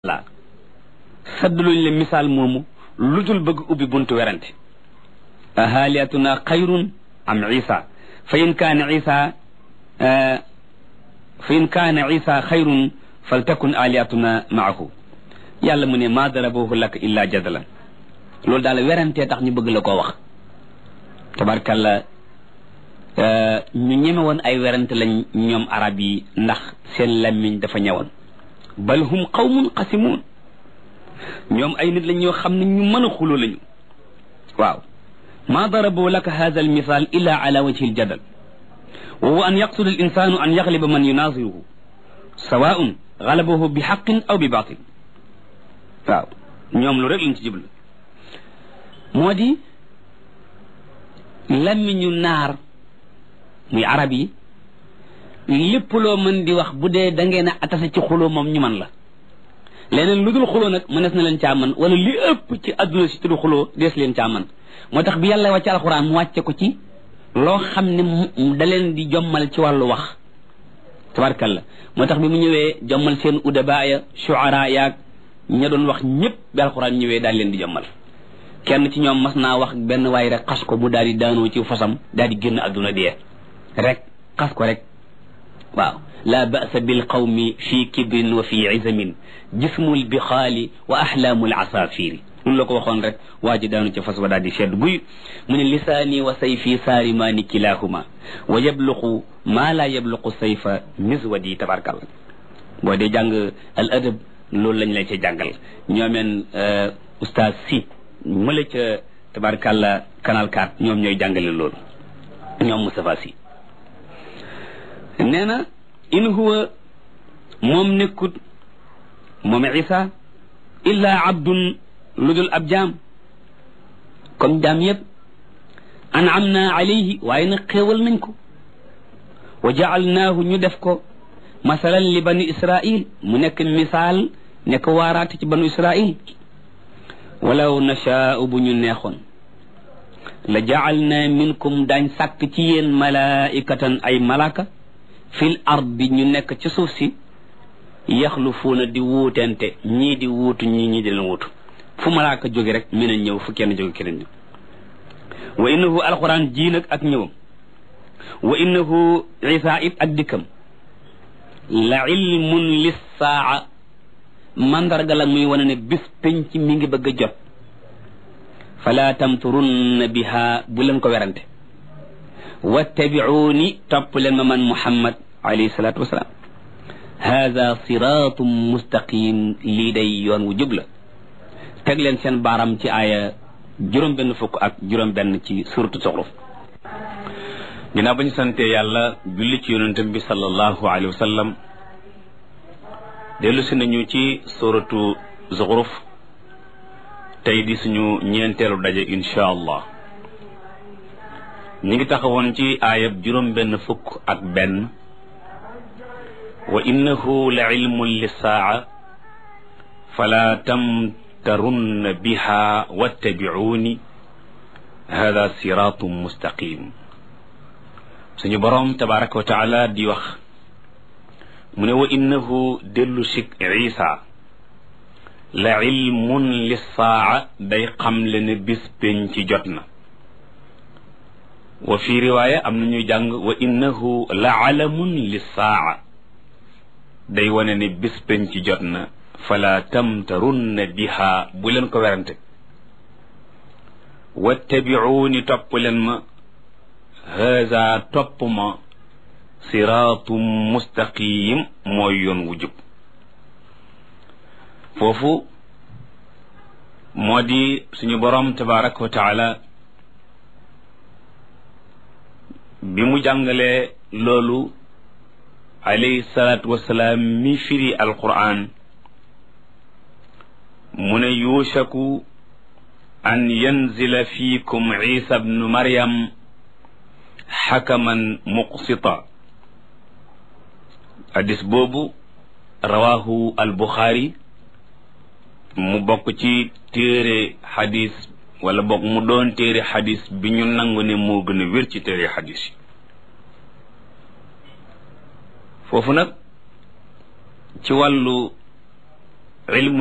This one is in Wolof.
la saddluñ le misaal moomu lu dul bëgg ubbi buntu werante ahaaliyatuna xayrun am isa fa in kaana isa fa in kaana isa xayrun faltakun aliyatuna maahu yàlla mu ne maa darabahu laka illa jadalan loolu daal werantee tax ñu bëgg la koo wax tabarkalla ñu ñeme woon ay werante lañ ñoom arab yi ndax seen lammiñ dafa ñëwoon bal hum qawmun qasimun ñoom ay nit lañ ñoo xam ne ñu mën a xuloo lañu waaw ma darabu laka hada al misal illa ala wajhi al jadal wa huwa an yaqsud al insanu an yagliba man yunaziruhu sawaun galabahu bi xaqin aw bi batil waaw ñoom lu rek lañ ci jublu moo di lammiñu naar muy arab yi lépp loo mën di wax bu dee da ngeen a atase ci xuloo moom ñu man la leneen lu dul xuloo nag mënees na leen caa man wala li ëpp ci adduna si tudd xuloo dees leen caa man moo tax bi yàlla wàcce alxuraan mu wàcce ko ci loo xam ne da leen di jommal ci wàllu wax tabarkalla moo tax bi mu ñëwee jommal seen udaba ya shuara yaag ña doon wax ñëpp bi alxuraan ñëwee daal leen di jommal kenn ci ñoom mas naa wax benn waay rek xas ko mu daal di daanoo ci fasam daal di génn adduna dee rek xas ko rek waaw la ba'sa bil qawmi fi kibrin wa fi izamin jismul bixaali wa ahlaamul asafiri loolu la ko waxoon rek waa ji daanu ca fas wa daal di sedd guy mu ne lisaani wa sayfi saarimaani kilahuma wa yabluqu maa laa yabluqu sayfa miswadi tabarkalla boo dee jàng al adab loolu lañ lay ca jàngal ñoomeen oustaz si mëla ca tabarkalla canal 4 ñoom ñooy jàngale loolu ñoom Moustapha si nee na in huwa moom nekkut moom isa illa abdun lu dul ab jaam comme jaam yëpp an'amna alayhi waaye nag xéewal nañ ko wa ja'alnaahu ñu def ko masalan li bani israil mu nekk misaal nekk waaraate ci banu israil walaw nashaa'u bu ñu neexoon la ja'alna minkum daañ sàkk ci yéen malaikatan ay malaka fil ardi ñu nekk ci suuf si yaxlufuuna di wuutente ñii di wuutu ñii ñii di leen wuutu fu malaaka jóge rek mën a ñëw fu kenn jóge keneen ñëw wa innahu alquran jii nag ak ñëwam wa innahu isa it ak dikkam la ilmun lissaa mandarga la muy wane ne bis penc mi ngi bëgg a jot fala tamturunna biha bu leen ko werante wattabiuuni topp leen ma man muhammad alayhi salaatu wasalaam hada siratum mustaqim lii day yoon wu jub la teg leen seen baaram ci aaya juróom benn fukk ak juróom benn ci suratu Zuxruf ginnaaw ba ñu sante yàlla julli ci yonentam bi sallallahu alayhi wa sallam dellu si nañu ci suratu Zuxruf tey di suñu ñeenteelu daje insha allah ñu ngi taxawoon ci aayab juróom benn fukk ak benn wa innahu la ilmun lissaa fala tamtarunna biha wattabi'uuni hada siratum mustaqim suñu boroom tabaraka wa taala di wax mu ne wa innahu dellu sik isa la ilmun lissaa day xamle ne bis pénc ci jot na wa fi riwaaya am na ñuy jàng wa innahu la alamun lissaa day wane ne bis penc ci jot na fala tamtarunna biha bu leen ko werante wattabiuuni topp leen ma haza topp ma siraatum mustaqim mooy yoon wu jub foofu moo di suñu boroom tabaraka wa taala bi mu jàngalee loolu alayhi salaatu wasalaam mi firi alquran mu ne yuushaku an yanzila fiikum isa bnu maryam xakaman muqsita hadis boobu rawahu albuxaari mu bokk ci téere xadis wala bokk mu doon téere xadis bi ñu nangu ne moo gën a wér ci téere xadis yi foofu nag ci wàllu ilmu